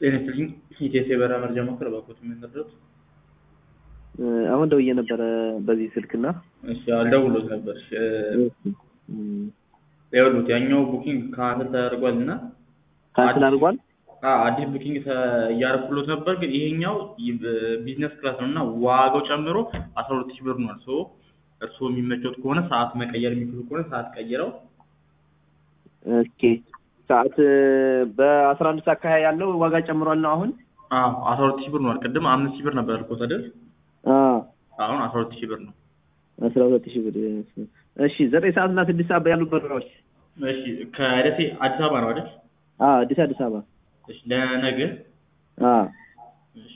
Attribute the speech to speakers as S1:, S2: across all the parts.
S1: ጤና ይስጥልኝ ኢቴስ የበረራ መረጃ ማዕከል እባክዎት የሚያደርጉት
S2: አሁን ደውዬ ነበረ በዚህ ስልክና
S1: እሺ አልደውሎት ነበር እሺ ይኸውልዎት ያኛው ቡኪንግ ካንስል ተደርጓል እና
S2: ካንስል አድርጓል
S1: አዎ አዲስ ቡኪንግ እያደረኩሎት ነበር ግን ይሄኛው ቢዝነስ ክላስ ነው እና ዋጋው ጨምሮ አስራ ሁለት ሺህ ብር ነው ሶ እርስዎ የሚመቸዎት ከሆነ ሰዓት መቀየር የሚችሉ ከሆነ ሰዓት ቀይረው
S2: ኦኬ ሰዓት በአስራ አንድ ሰዓት አካባቢ ያለው ዋጋ ጨምሯል ነው አሁን
S1: አዎ አስራ ሁለት ሺህ ብር ነው ቅድም አምስት ሺህ ብር ነበር ያልኩት አይደል አሁን አስራ ሁለት ሺህ ብር ነው
S2: አስራ ሁለት ሺህ ብር እሺ ዘጠኝ ሰዓት እና ስድስት ሰዓት ያሉ በረራዎች
S1: እሺ ከደሴ አዲስ አበባ ነው አይደል
S2: አዲስ አዲስ አበባ
S1: እሺ ለነገ እሺ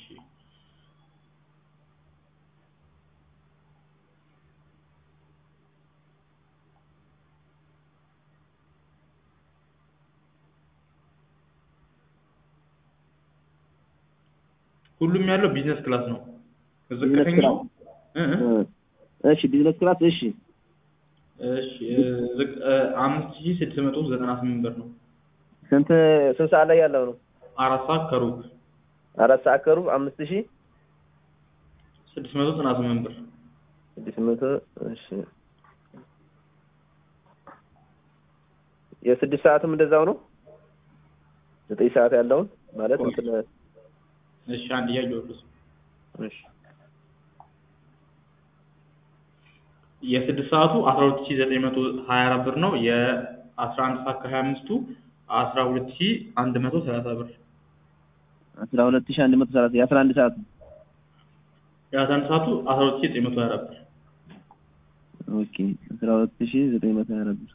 S1: ሁሉም ያለው ቢዝነስ ክላስ ነው ዝቅተኛው
S2: እሺ ቢዝነስ ክላስ እሺ
S1: እሺ አምስት ሺህ ስድስት መቶ ዘጠና ስምንት ብር ነው
S2: ስንት ስንት ሰዓት ላይ ያለው ነው
S1: አራት ሰዓት ከሩብ
S2: አራት ሰዓት ከሩብ አምስት ሺህ
S1: ስድስት መቶ ዘጠና ስምንት ብር
S2: ስድስት መቶ እሺ የስድስት ሰዓትም እንደዛው ነው ዘጠኝ ሰዓት ያለውን ማለት እንትን
S1: እሺ አንድ እያየሁት
S2: እሺ
S1: የስድስት ሰዓቱ አስራ ሁለት ሺህ ዘጠኝ መቶ ሀያ አራት ብር ነው የአስራ አንድ ሰዓት ከሀያ አምስቱ አስራ ሁለት ሺህ አንድ መቶ ሰላሳ ብር
S2: አስራ ሁለት ሺህ አንድ መቶ ሰላሳ የአስራ አንድ ሰዓቱ
S1: የአስራ አንድ ሰዓቱ አስራ ሁለት ሺህ ዘጠኝ መቶ ሀያ አራት ብር
S2: ኦኬ አስራ ሁለት ሺህ ዘጠኝ መቶ ሀያ አራት ብር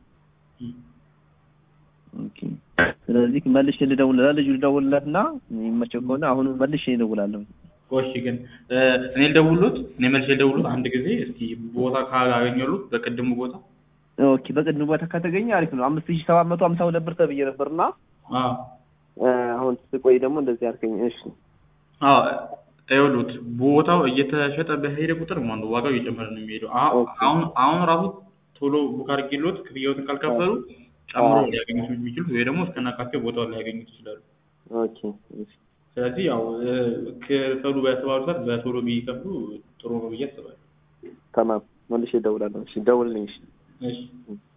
S2: ኦኬ ስለዚህ መልሼ ልደውልለት ልጁ ልደውልለት እና የሚመቸው ከሆነ አሁን መልሼ እደውላለሁ
S1: እሺ ግን እኔ ልደውልሎት እኔ መልሼ ልደውልሎት አንድ ጊዜ እስቲ ቦታ ካገኘሉት በቅድሙ ቦታ
S2: ኦኬ በቅድሙ ቦታ ከተገኘ አሪፍ ነው አምስት ሺህ ሰባት መቶ ሀምሳ ሁለት ብር ተብዬ ነበር እና አሁን ስቆይ ደግሞ እንደዚህ አልከኝ እሺ
S1: አዎ ይኸውልዎት ቦታው እየተሸጠ በሄደ ቁጥር ማለት ነው ዋጋው እየጨመረ ነው የሚሄደው አሁን አሁን ራሱ ቶሎ ቡክ አድርጌልዎት ክፍያዎትን ካልከፈሉ ጨምሮ ሊያገኙት የሚችሉት ወይ ደግሞ እስከናካቴው ቦታውን ሊያገኙት ይችላሉ
S2: ኦኬ
S1: ስለዚህ ያው ክፈሉ በተባሉ ሰዓት በቶሎ ቢከፍሉ ጥሩ ነው ብዬ አስባለሁ
S2: ተማም መልሼ እደውላለሁ እሺ ደውልልኝ እሺ
S1: እሺ